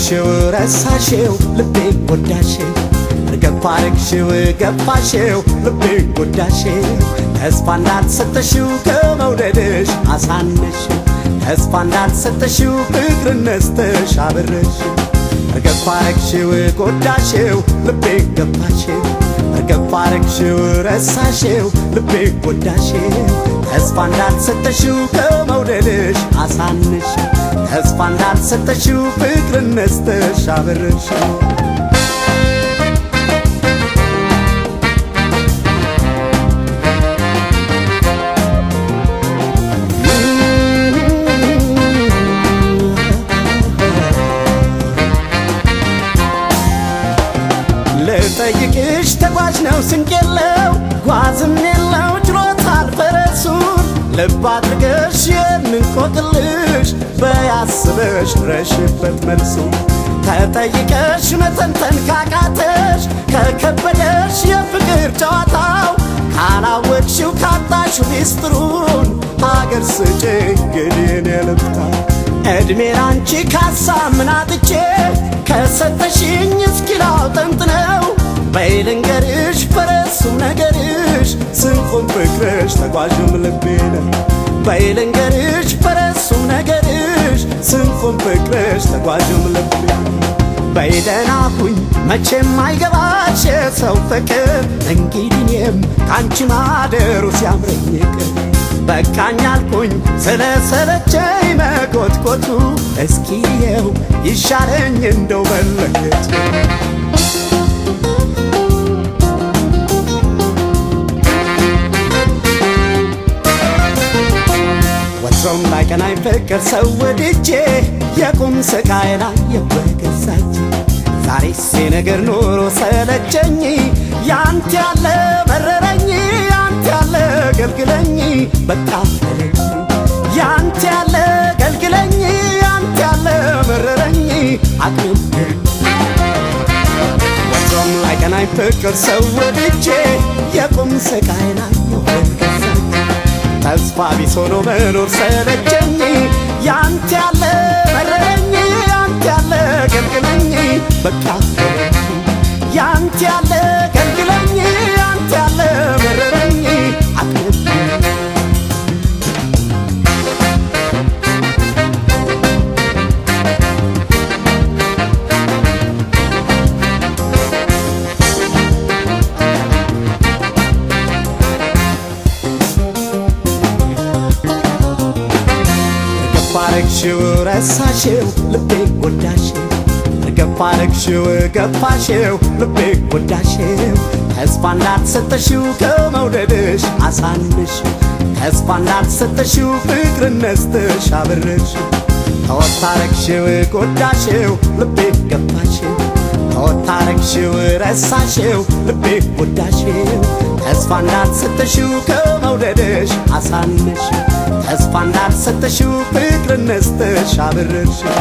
አረግሽው ረሳሽው ልቤን ጎዳሽው እርገፋ አረግሽው ገፋሽው ልቤን ጎዳሽው ተስፋ እንዳልሰጠሽው ከመውደድሽ አሳነሽው ተስፋ እንዳልሰጠሽው ፍቅር ነስተሽ አበረሽው እርገፋ አረግሽው ጎዳሽው ልቤን ገፋሽው እርገፋ አረግሽው ረሳሽው ልቤን ጎዳሽው ተስፋ እንዳልሰጠሽው ከመውደድሽ አሳነሽው ተስፋ እንዳልሰጠሽው ፍቅር ነስተሽ አበረሽው ልጠይቅሽ ተጓዥ ነው ስንቅ የለው ጓዝም የለው ችሎታል ፈረሱን ልብ አድርገሽ የምንቆቅልሽ በያስበሽ ድረሽበት መልሱ ተጠይቀሽ መተንተን ካቃተሽ ከከበደሽ የፍቅር ጨዋታው ካላወቅሽው ካጣሽው ሚስጥሩን አገር ስጭ እንግዲህ የልብታ ዕድሜ ላንቺ ካሳ ምናጥቼ ከሰጠሽኝ እስኪላው ጠንጥነው በይልንገርሽ ፈረሱም ነገርሽ ስንቁም ፍቅርሽ ተጓዥም ልቤ ነው በይልንገርሽ ፈረሱም ነገርሽ ስንቁም ፍቅርሽ ተጓዥም ልቤ ነው በይደና ሁኝ መቼም አይገባሽ የሰው ፍቅር እንግዲህ እኔም ከአንቺ ማደሩ ሲያምረኝ ይቅር በቃኝ አልኩኝ ስለሰለቸኝ መኮትኮቱ እስኪየው ይሻለኝ እንደው መለከቱ ወትሮም ላይቀናኝ ፍቅር ሰው ወድጄ የቁም ስቃይ ላይ የበገዛች ዛሬስ ነገር ኑሮ ሰለቸኝ ያንተ ያለ መረረኝ ያንተ ያለ ገልግለኝ በቃ ፈለኝ ያንተ ያለ ገልግለኝ ያንተ ያለ መረረኝ አቅም ወትሮም ላይቀናኝ ፍቅር ሰው ወድጄ የቁም ስቃይ ላይ የበገዛች ተስፋ ቢስ ሆኖ መኖር ሰለቸኝ ያንተ ያለ መረረኝ ያንተ ያለ ገልግለኝ በቃ ያንተ ያለ ገልግለኝ ያንተ ያለ መረረኝ አቅም ገፋረግሽው ረሳሽው ልቤ ጎዳሽው ገፋረግሽው ገፋሽው ልቤ ጎዳሽው ተስፋ እንዳልሰጠሽው ከመውደድሽ አሳንሽው ተስፋ እንዳልሰጠሽው ፍቅር ነስተሽ አበረሽው ተወታረግሽው ጎዳሽው ልቤ ገፋሽው ተወታረግሽው ረሳሽው ልቤ ጎዳሽው ተስፋ እንዳልሰጠሽው ከመውደድሽ አሳንሽው ተስፋ እንዳልሰጠሽው ፍቅር ነስተሽ አበረርሽው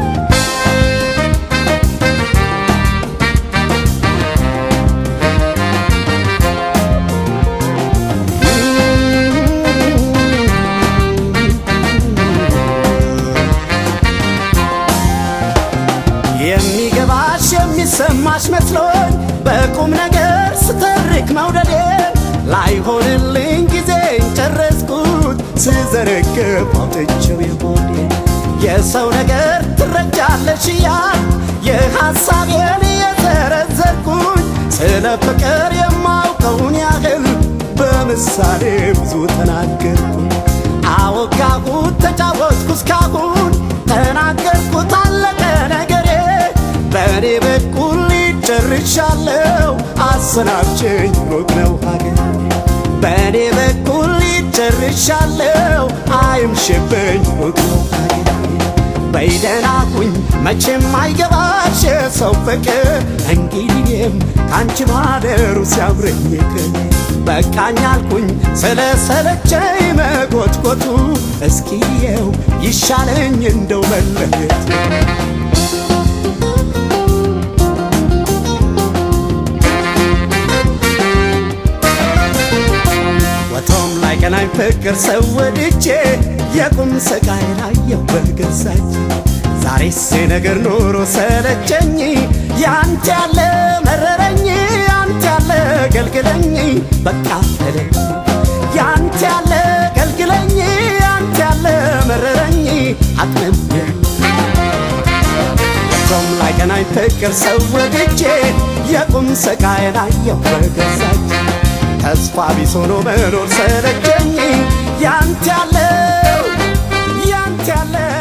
የሚገባሽ የሚሰማሽ መስሎኝ በቁም ነገር ስተርክ መውደዴን ላይሆንልኝ ጊዜን ጨረስኩት ስዘረግፍ አውጥቼው የሆዴን የሰው ነገር ትረጃለሽ እያል የሐሳቤን የዘረዘርኩኝ ስለ ፍቅር የማውቀውን ያህል በምሳሌ ብዙ ተናገርኩኝ አወጋሁት ተጫወትኩ እስካሁን ተናገርኩት አለቀ ነገሬ በእኔ በኩል ጨርሻለሁ አሰናብችኝ ሩቅ ነው ሀገር በእኔ በኩል ጨርሻለሁ አይምሽብኝ ሩቅ ነው ሀገር በይደና ሁኝ መቼም አይገባሽ የሰው ፍቅር እንግዲህም ከአንቺ ማደሩ ሲያምረኝ ይቅር በቃኝ አልኩኝ ስለ ሰለቸኝ መጎትጎቱ እስኪየው ይሻለኝ እንደው መለየት ወቶም ላይ ቀናኝ ፍቅር ሰው ወድጄ የቁም ስቃይ ላይ የበገዛች ዛሬስ ነገር ኑሮ ሰለቸኝ ያንተ ያለ መረረኝ ያንተ ያለ ገልግለኝ በቃ ተለኝ ያንተ ያለ ገልግለኝ ያንተ ያለ መረረኝ አቅምም ቆም ላይ ገናኝ ፍቅር ሰው ወድጄ የቁም ስቃዬን አየሁ በገዛች ተስፋ ቢስ ሆኖ መኖር ሰለቸኝ ያንተ ያለው ያንተ ያለው